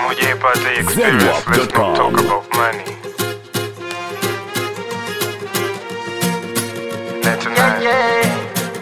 hujaipata hii experience, let's not Zenwalk.com. talk about money. Let tonight.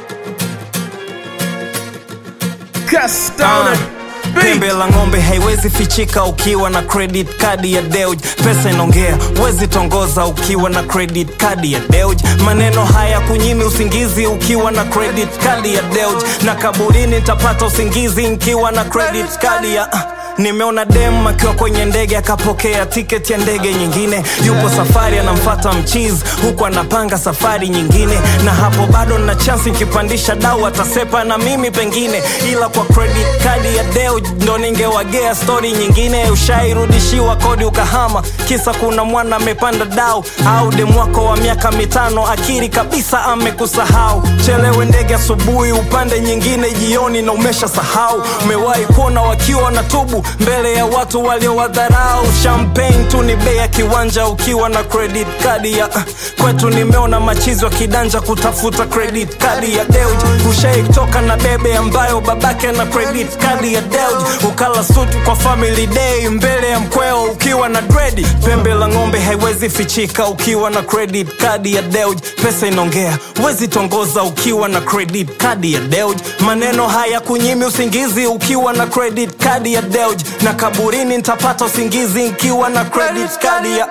Pembe la ng'ombe haiwezi fichika ukiwa na credit card ya Deuj. Pesa inaongea, wezi tongoza ukiwa na credit card ya Deuj. Maneno haya kunyimi usingizi ukiwa na credit card ya Deuj, na kaburini nitapata usingizi nikiwa na credit card ya Nimeona dem akiwa kwenye ndege akapokea tiketi ya ndege nyingine, yupo safari anamfata mchizi huku anapanga safari nyingine, na hapo bado na chansi nikipandisha dau atasepa na mimi pengine, ila kwa credit card ya Deo ndo ningewagea stori nyingine. Ushairudishiwa kodi ukahama, kisa kuna mwana amepanda dau, au demu wako wa miaka mitano akiri kabisa amekusahau. Chelewe ndege asubuhi, upande nyingine jioni na umesha sahau. Umewahi kuona wakiwa wanatubu mbele ya watu waliowadharau. Champagne tu ni bei ya kiwanja ukiwa na credit card ya kwetu. Nimeona machizi wa kidanja kutafuta credit card ya Deuj. Ushaitoka na bebe ambayo babake na credit card ya Deuj, ukala sutu kwa family day mbele ya mkweo ukiwa na dredi. Pembe la ng'ombe haiwezi fichika ukiwa na credit card ya Deuj. Pesa inaongea, wezi tongoza ukiwa na credit card ya Deuj. Maneno haya kunyimi usingizi ukiwa na credit card ya Deuj, na kaburini nitapata usingizi nikiwa na credit card ya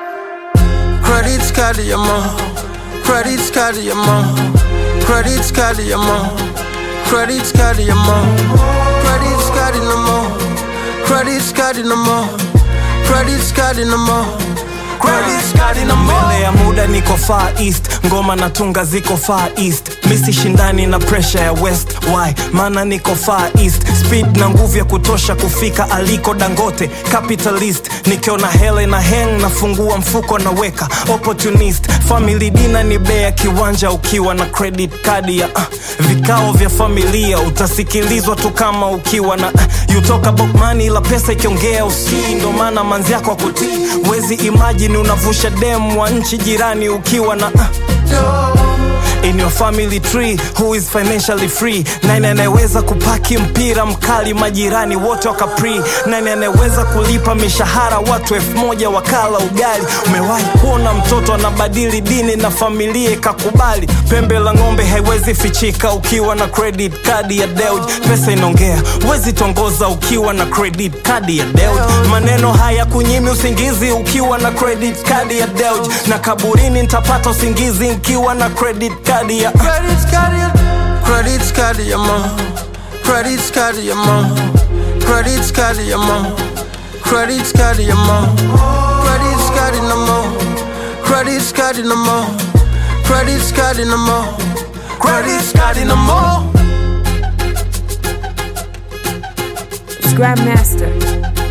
Credit card ya mom. Credit card ya mom. Credit card ya mom. Credit card ya mom. Credit card no more. Credit card no more. Credit card no more. Credit card no more. mbele ya muda niko far east ngoma na tunga ziko far east misi shindani na pressure ya west why maana niko far east speed na nguvu ya kutosha kufika aliko dangote capitalist nikiona hele na heng nafungua mfuko naweka opportunist family dina ni bea kiwanja ukiwa na credit card ya uh, vikao vya familia utasikilizwa tu kama ukiwa na uh, you talk about money ila pesa ikiongea usii ndo maana manzi yako akutii wezi imagine unavusha dem wa nchi jirani ukiwa na uh, in your family tree who is financially free nani anayeweza kupaki mpira mkali majirani wote wakapri nani anayeweza kulipa mishahara watu elfu moja wakala ugali umewahi kuona mtoto anabadili dini na familia ikakubali pembe la ng'ombe haiwezi fichika ukiwa na credit card ya Deuj pesa inaongea wezi tongoza ukiwa na credit card ya Deuj maneno haya kunyimi usingizi ukiwa na credit card ya Deuj na kaburini nitapata usingizi nikiwa na credit card ya Credit card ya Credit card ya mom. Credit card ya mom. Credit card ya mom. Credit card ya mom. Credit card no more. Credit card no more. Credit card no more. Credit card no more. It's Grandmaster.